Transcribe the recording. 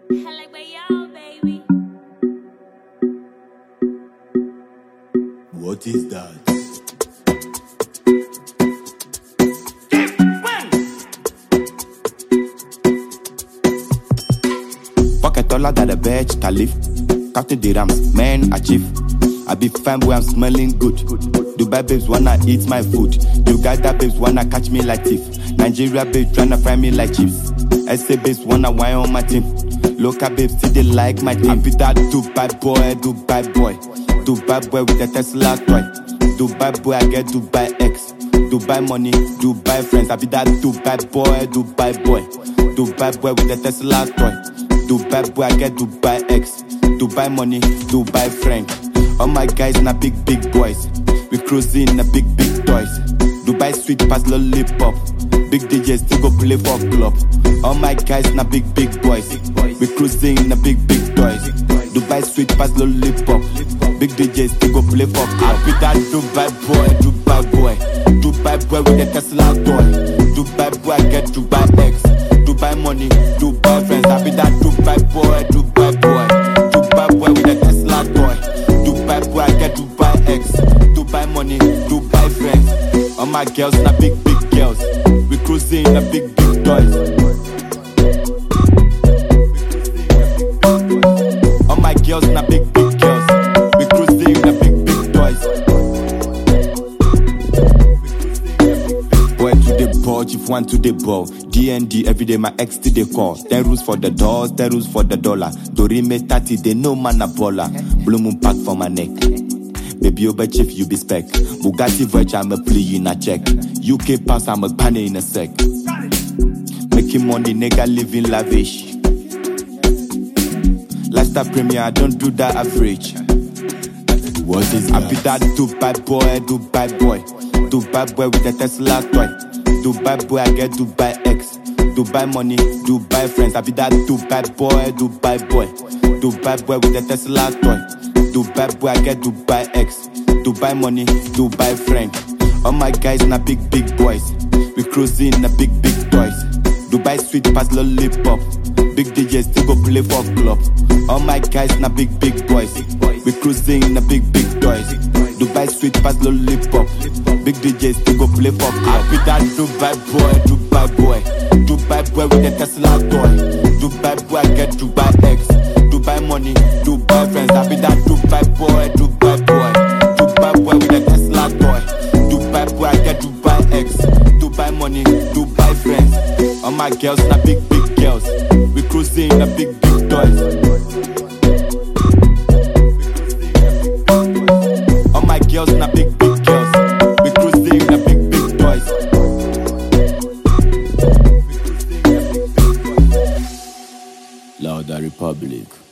like my y'all, baby. What is that? Pocket taller than the Burj Caliph. Counting the rams, man, achieve. I be fine boy, I'm smelling good. Dubai babes wanna eat my food. Uganda babes wanna catch me like thief. Nigeria babes tryna fry me like chips. SA babes wanna wine on my team. Local babes still they like my team. I be that Dubai boy, Dubai boy. Dubai boy with the Tesla toy. Dubai boy, I get Dubai X. Dubai money, Dubai friends. I be that Dubai boy, Dubai boy. Dubai boy with the Tesla toy. Dubai boy, I get Dubai X. Dubai money, Dubai friend. All my guys na big big boys. We cruising na big big toys. Dubai sweet pass lollipop. Big DJs still go play for club. All my guys na big big boys. We cruising na big big toys. Dubai sweet pass lollipop. Big DJs still go play for club. I be that Dubai boy, Dubai boy. Dubai boy with the Tesla toy. Dubai boy I get Dubai X. Dubai money, Dubai friends. I be that Dubai boy, Dubai boy. Dubai boy with the Tesla toy. Dubai boy, I get Dubai X. Dubai money, Dubai friends. All my girls na big big girls. We cruising na big big toys. All my girls na big big girls. We cruising na big big toys. Boy to the ball, chief one to the ball. DND every day, my ex to the call. Ten rules for the doors, ten rules for the dollar. Dorime 30, they know man a baller. Blue moon pack for my neck. Baby, over chief, you be spec. Bugatti Verge, I'm a plea in a check. UK pass, I'm a banner in a sec. Making money, nigga, living lavish. Lifestyle premier, I don't do that average. What is I that? be that Dubai boy, Dubai boy. Dubai boy with the Tesla toy. Dubai boy, I get Dubai X. Dubai money, Dubai friends. I be that Dubai boy, Dubai boy. Dubai boy with the Tesla toy. Dubai boy, I get Dubai X. Dubai money, Dubai friend. All my guys na big big boys. We cruising na big big toys. Dubai sweet pass lollipop. Big DJs still go play for club. All my guys na big big boys. We cruising na big big toys. Dubai sweet pass lollipop. Big DJs still go play for club. I be that Dubai boy, Dubai boy. Dubai boy with the Tesla toy. Dubai boy I get Dubai X. Dubai money, Dubai friends. I be that Dubai boy, Dubai boy. Dubai boy with the Tesla toy. Dubai boy I get Dubai X. Dubai money, Dubai friends. All my girls na big big girls. We cruising na big big toys. All my girls na big big girls. We cruising na big big toys. Louder Republic.